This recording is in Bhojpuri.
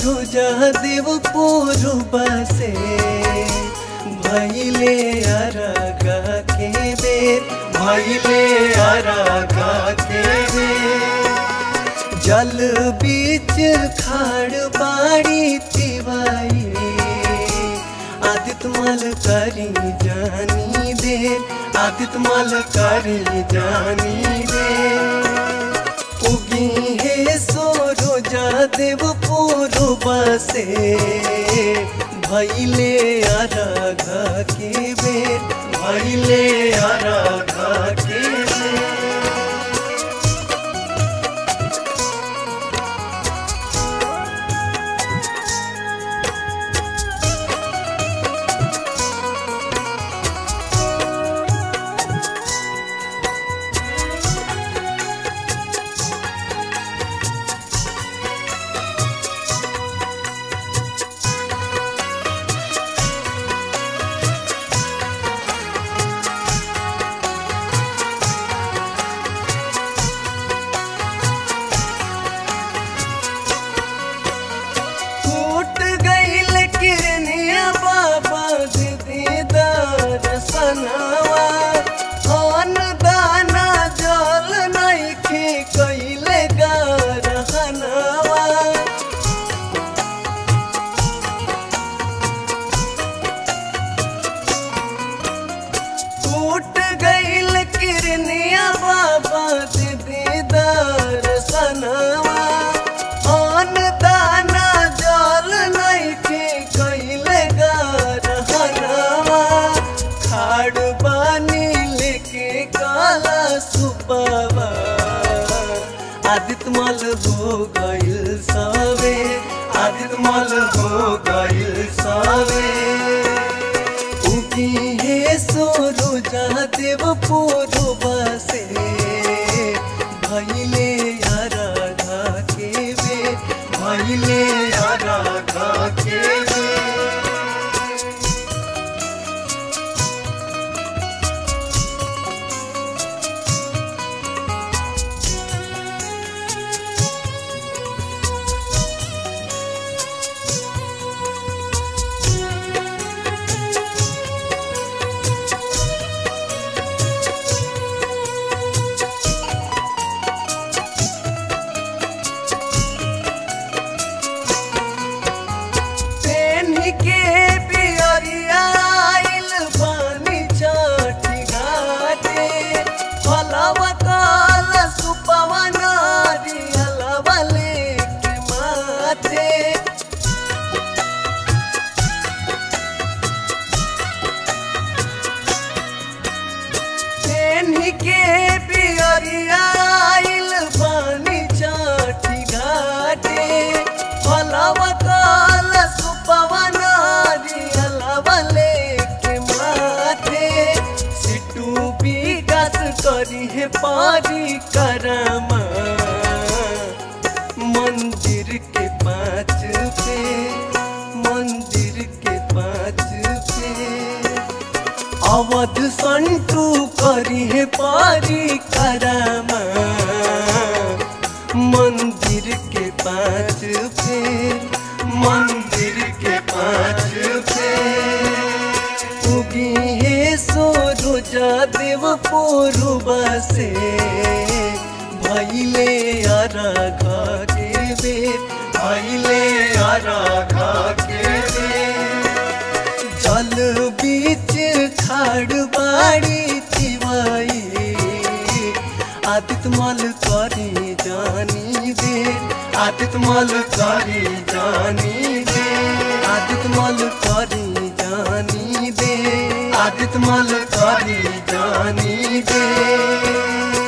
सूरज देव पूर्व से भैले अरगा के बेर भैले अरगा के बेर जल बीच खाड़ बाड़ी तिवाई आदित मल करी जानी देर आदित मल करी जानी देर उगी है सोरोजा देव पूर्व से भैले अरघा के बेर भैले अरघा के बेर टूट गईल किरनिया बाबा दीदार सनावा अन दाना जल नइखे कइले गारहनावा टूट गईल किरनिया बाबा दीदार सनावा अन दाना जल नइखे कइले गारहनावा खाड़ बानी लेके काला सुबावा आदित मल हो गइल सवे आदित मल हो गइल सवे उगी हे सोरुजा देव पूर्व से भैले आराधा के वे भैले आराधा के वे पेन्ही के पियरिया आइल बानी छठी घाटे फलवा काल सुपवा नारियलवा लेके माथे पेन्ही के पियरिया आइल बानी छठी घाटे फलवा काल सुपवा नारियलवा लेके माथे सिटू विकास करी है पारी करमा मंदिर के पाँच पे मंदिर के पाँच पे अवध संटू करी है पारी करमा मंदिर के पाँच पे मंदिर के पाँच पे उगी है सोरुजा देव पूर्व से भैले अरघा के बेर भैले अरघा के बेर जल बीच खाड़ बाड़ी तिवाई आदित मल करी जानी दे आदित मल करी जानी दे आदित मल करी जानी दे आदित मल करी जानी दे